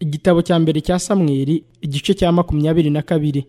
igitabo cya mbere cya samweli igice cya makumyabiri na kabiri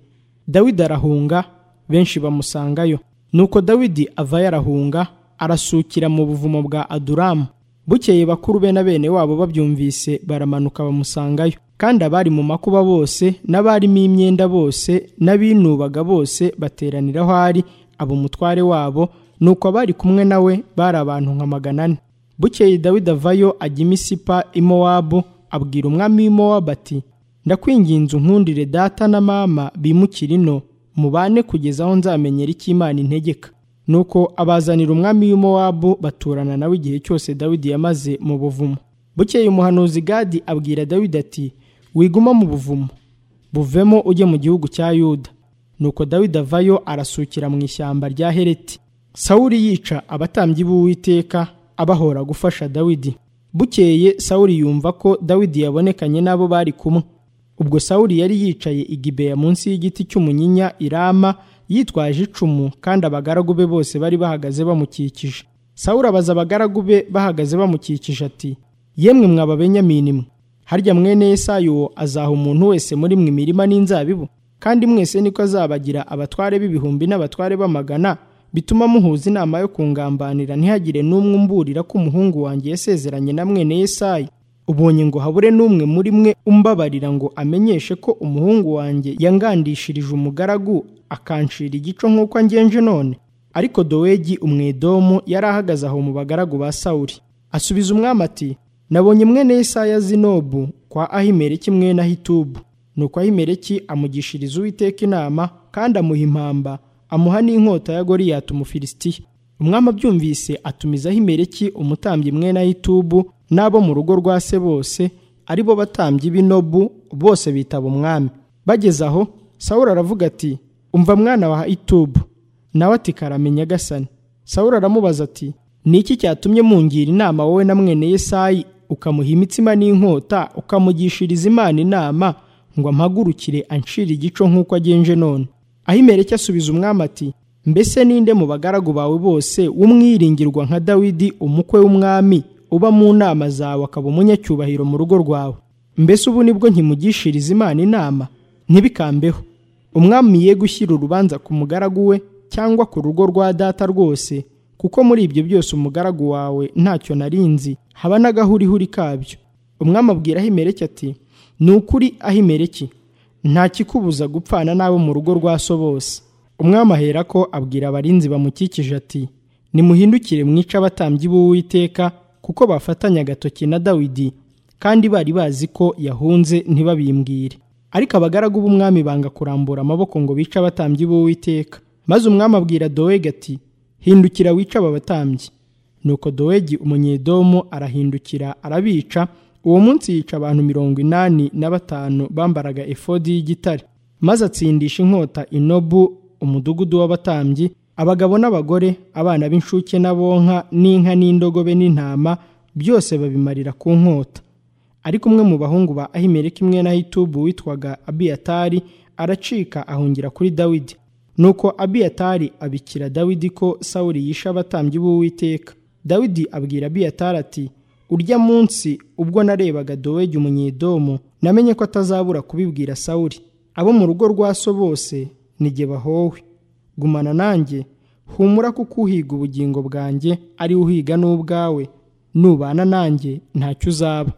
dawidi arahunga benshi bamusangayo nuko dawidi avayo arahunga arasukira mu buvumo bwa aduramu bukeye bakuru be na bene wabo babyumvise baramanuka bamusangayo kandi abari mu makuba bose n'abarimo imyenda bose n'abinubaga bose bateranira aho ari aba umutware wabo nuko abari kumwe nawe bari abantu nka magana ane bukeye dawidi avayo ajya imisipa i mowabu abwira umwami w'i mowabu ati ndakwinginze unkundire data na mama bimukira ino mubane kugeza aho nzamenyera icyo imana integeka nuko abazanira umwami w'i mowabu baturana nawe igihe cyose dawidi yamaze mu buvumo bukeye umuhanuzi gadi abwira dawidi ati wiguma mu buvumo buvemo ujye mu gihugu cya yuda nuko dawidi avayo arasukira mu ishyamba rya hereti sawuri yica abatambyi b'uwiteka abahora gufasha dawidi bukeye sawuri yumva ko dawidi yabonekanye n'abo bari kumwe ubwo sawuri yari yicaye igibeya munsi y'igiti cy'umunyinya irama yitwaje icumu kandi abagaragu be bose bari bahagaze bamukikije sawuri abaza abagaragu be bahagaze bamukikije ati yemwe mwaba benyamini mwe harya mwene yesayi uwo azaha umuntu wese muri mwe imirima n'inzabibu kandi mwese niko azabagira abatware b'ibihumbi n'abatware b'amagana bituma muhuza inama yo kungambanira ntihagire n'umwe umburira ko umuhungu wanjye yasezeranye na mwene yesayi ubonye ngo habure n'umwe muri mwe umbabarira ngo amenyeshe ko umuhungu wanjye yangandishirije umugaragu akanshira igico nk'uko angenje none ariko dowegi umwedomu yari ahagaze aho mu bagaragu ba sawuri asubiza umwami ati nabonye mwene yesayi azinobu kwa ahimereki mwene ahitubu nuko ahimereki amugishiriza uwiteka inama kandi amuha impamba amuha n'inkota ya goriyati umufilisitiya umwami abyumvise atumizaho imereki umutambyi mwene ayitubu n'abo mu rugo rwa se bose ari bo batambyi b'inobu bose bitaba umwami bageze aho sawura aravuga ati umva mwana wa itubu nawe ati karamenya gasani sawura aramubaza ati ni iki cyatumye mungira inama wowe na mwene yesayi ukamuha imitsima n'inkota ukamugishiriza imana inama ngo ampagurukire anshire igico nk'uko agenje none ahimereke asubiza umwami ati mbese ninde mu bagaragu bawe bose w'umwiringirwa nka dawidi umukwe w'umwami uba mu nama zawe akaba umunyacyubahiro mu rugo rwawe mbese ubu nibwo nkimugishiriza imana inama ntibikambeho umwami ye gushyira urubanza ku mugaragu we cyangwa ku rugo rwa data rwose kuko muri ibyo byose umugaragu wawe ntacyo narinzi haba n'agahurihuri kabyo umwami abwira ahimereke ati ni ukuri ahimereke nta kikubuza gupfana n'abo mu rugo rwa so bose umwami ahera ko abwira abarinzi bamukikije ati nimuhindukire mwice abatambyi b'uwiteka kuko bafatanya agatoki na dawidi kandi bari bazi ko yahunze ntibabimbwire ariko abagaragu b'umwami banga kurambura amaboko ngo bice abatambyi b'uwiteka maze umwami abwira dowegi ati hindukira wice aba batambyi nuko dowegi umunyedomo arahindukira arabica uwo munsi yica abantu mirongo inani na batanu bambaraga efodi y'igitare maze atsindisha inkota inobu umudugudu w'abatambyi abagabo n'abagore abana b'incuke n'abonka n'inka n'indogobe n'intama byose babimarira ku nkota ariko umwe mu bahungu ba ahimereka imwe na hitubu witwaga abiyatari aracika ahungira kuri dawidi nuko abiyatari abikira dawidi ko sawuri yishe abatambyi b'uwiteka dawidi abwira abiyatari ati urya munsi ubwo narebaga dowegi umunyedomo namenye ko atazabura kubibwira sawuri abo mu rugo rwa so bose nige bahowe gumana nanjye humura kuko uhiga ubugingo bwanjye ari uhiga n'ubwawe nubana nanjye ntacyo uzaba